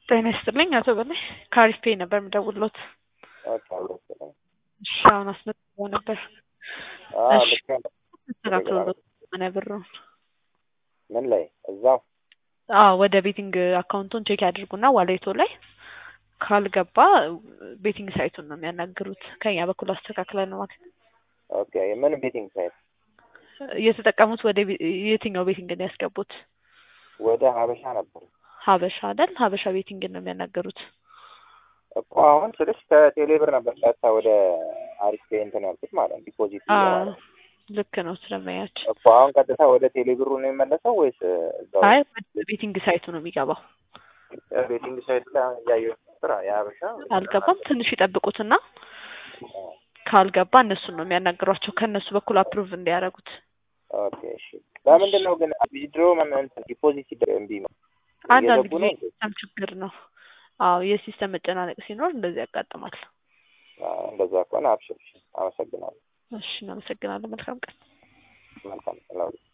ጤና ይስጥልኝ አቶ በላይ ከአሪፍ ፔይ ነበር የምደውልዎት። ኦኬ አብሮት ነው። እሺ አሁን አስመዝግበው ነበር። አዎ እሺ ልክ ነው። ተስተካክሎልዎት ምን ብሩን? ምን ላይ እዛው አዎ ወደ ቤቲንግ አካውንቱን ቼክ ያድርጉና ዋሌቶ ላይ ካልገባ ቤቲንግ ሳይቱን ነው የሚያናግሩት። ከኛ በኩል አስተካክለን ነው ማለት ነው። ኦኬ ምን ቤቲንግ ሳይት የተጠቀሙት ወደ ቤ- የትኛው ቤቲንግ ነው ያስገቡት? ወደ ሀበሻ ነበር ሀበሻ አይደል? ሀበሻ ቤቲንግ ነው የሚያናገሩት። እኮ አሁን ስልሽ ከቴሌ ብር ነበር ቀጥታ ወደ አሪፍ ፔይ እንትን ያልኩት ማለት ነው ዲፖዚት ብዬ አዎ ማለት ነው። ልክ ነው ስለማያች እኮ አሁን ቀጥታ ወደ ቴሌ ብሩ ነው የሚመለሰው ወይስ እዛው አይ ወደ ቤቲንግ ሳይቱ ነው የሚገባው። ቤቲንግ ሳይት ላይ አሁን እያየሁት ነበር የሀበሻ አልገባም። ትንሽ ይጠብቁትና ካልገባ እነሱን ነው የሚያናግሯቸው ከእነሱ በኩል አፕሩቭ እንዲያደርጉት። ኦኬ እሺ ለምንድን ነው ግን ዊዝድሮ እንትን ዲፖዚት ሲደረግ እምቢ ነው አንዳንድ እየገቡ ጊዜ ነው እንዴ? ሲስተም ችግር ነው። አዎ የሲስተም መጨናነቅ ሲኖር እንደዚህ ያጋጥማል። አዎ፣ እንደዛ ከሆነ አብሽር እሺ። አመሰግናለሁ እሺ እናመሰግናለን። መልካም ቀን። መልካም ቀን